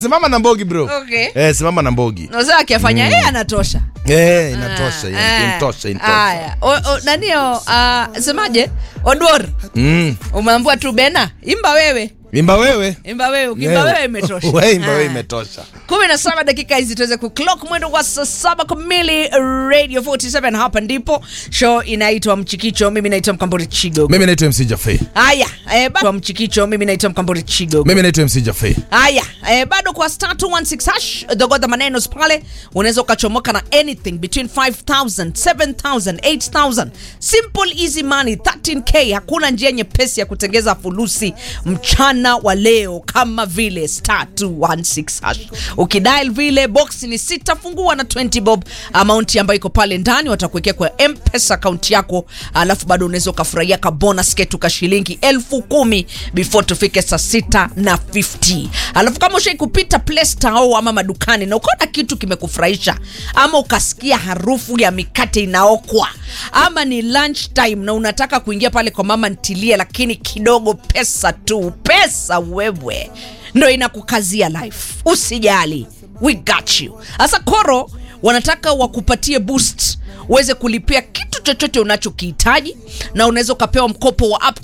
simama na mbogi bro Okay. eh, simama na mbogi Sasa akifanya yeye anatosha. eh, inatosha Ah, yeah, ah. intosha intosha Haya. O- o- Nanio, uh, semaje? Odwor, mm. umeambua tu Bena, imba wewe. imba wewe Imba wewe, ukimba Yeah. wewe imetosha. Wewe imba wewe Ah. imetosha kumi na saba dakika hizi tuweze kuclock mwendo wa saa saba kamili radio 47 hapa ndipo show inaitwa mchikicho mimi naitwa mkambori chigo mimi naitwa mc jafe haya eh, bado mchikicho mimi naitwa mkambori chigo mimi naitwa mc jafe haya eh, bado kwa star 216 hash dogodha manenos pale unaweza ukachomoka na anything between 5000 7000 8000 simple easy money 13k hakuna njia nyepesi ya kutengeza fulusi mchana wa leo kama vile star 216 hash ukidial vile box ni sita fungua na 20 bob amount ambayo iko pale ndani watakuwekea kwa mpesa account yako alafu bado unaweza ukafurahia ka bonus ketu ka shilingi elfu kumi before tufike saa sita na 50 alafu kama ushai kupita Play Store au ama madukani na ukaona kitu kimekufurahisha ama ukasikia harufu ya mikate inaokwa ama ni lunch time na unataka kuingia pale kwa mama ntilie lakini kidogo pesa tu pesa wewe ndo inakukazia life usijali we got you sasa koro wanataka wakupatie boost uweze kulipia kitu chochote unachokihitaji na unaweza ukapewa mkopo wa up to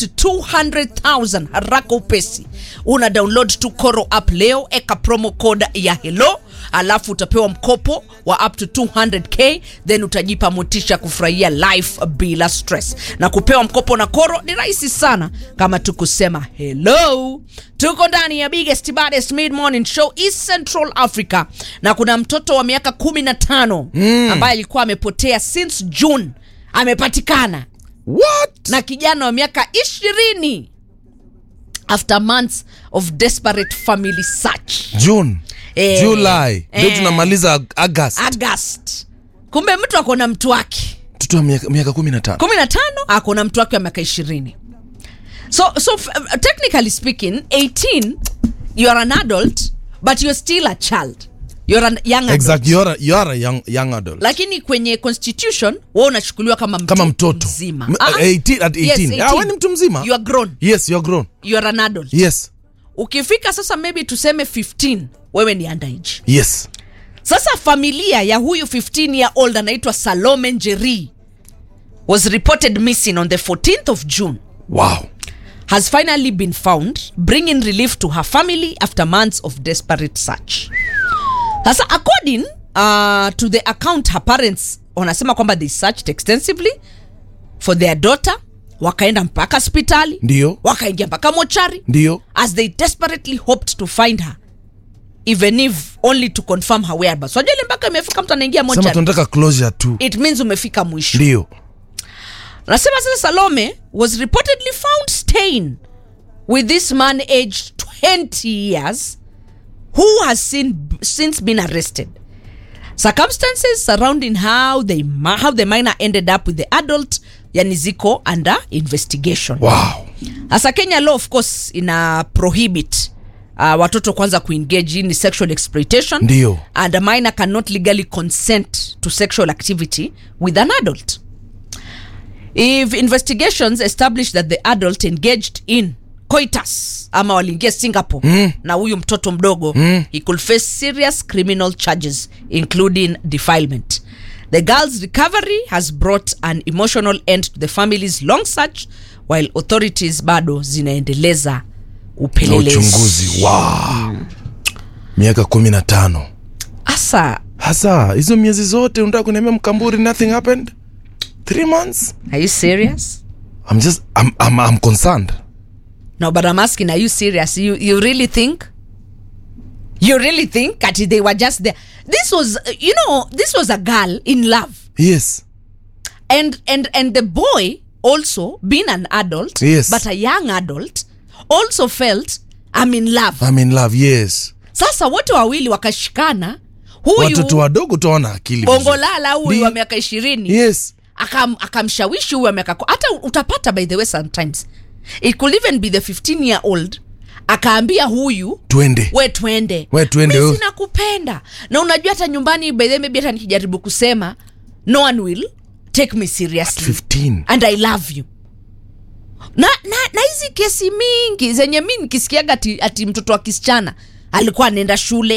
200000 haraka upesi una download tu koro app leo eka promo code ya hello alafu utapewa mkopo wa up to 200k then utajipa motisha ya kufurahia life bila stress na kupewa mkopo na koro ni rahisi sana kama tu kusema hello tuko ndani ya biggest baddest mid morning show east central africa na kuna mtoto wa miaka 15 mm. ambaye alikuwa amepotea since june amepatikana what na kijana wa miaka ishirini after months of desperate family search june Eh, july ndio eh. tunamaliza Ag- august august kumbe mtu ako na mtu wake mtoto wa miaka miaka kumi na tano kumi na tano ako na mtu wake wa miaka ishirini so, so f- technically speaking 18 you are an adult but you're still a child you're a young adult. exact you are, a- you are a young, young adult lakini kwenye constitution wa unachukuliwa kama mtu kama mtoto mzima M- Ah, 18 at 18 yes, Ah, wewe ni mtu mzima you are grown yes you are grown you are an adult yes ukifika sasa maybe tuseme 15 wewe ni underage yes sasa familia ya huyu 15 year old anaitwa salome njeri was reported missing on the 14th of june wow has finally been found bringing relief to her family after months of desperate search sasa according uh, to the account her parents wanasema kwamba they searched extensively for their daughter wakaenda mpaka hospitali ndio wakaingia mpaka mochari ndio as they desperately hoped to find her even if only to confirm her whereabouts wajua ile mpaka imefika mtu anaingia sema mochari tunataka closure tu it means umefika mwisho ndio nasema sasa salome was reportedly found staying with this man aged 20 years who has sin, since been arrested circumstances surrounding how, they, ma- how the minor ended up with the adult yani ziko under investigation wow hasa kenya law of course ina prohibit uh, watoto kwanza kuengage in sexual exploitation Ndio. and a minor cannot legally consent to sexual activity with an adult if investigations establish that the adult engaged in coitus ama waliingia singapore mm. na huyu mtoto mdogo mm. he could face serious criminal charges including defilement the girl's recovery has brought an emotional end to the family's long search while authorities bado zinaendeleza na upelelezi uchunguzi wow miaka kumi na tano asa hasa hizo miezi zote unataka kuniambia mkamburi nothing happened three months are you serious i'm just i'm, I'm, I'm concerned no but i'm asking are you serious you, you really think you really think that they were just there this was uh, you know this was a girl in love yes and and and the boy also being an adult Yes. but a young adult also felt i'm in love i'm in love yes sasa wote wawili wakashikana huyu watoto wadogo tuwaona akili vizuri. bongolala huyu Ndi- wa miaka ishirini yes akam, akamshawishi huyu wa miaka ku- hata utapata by the way sometimes it could even be the 15 year old akaambia huyu twende we twende We twende, Mi oh. sina kupenda na unajua hata nyumbani by the way, maybe hata nikijaribu kusema no one will take me seriously 15 and i love you na na na hizi kesi mingi zenye mi nikisikiaga ati, ati mtoto wa kisichana alikuwa anaenda shule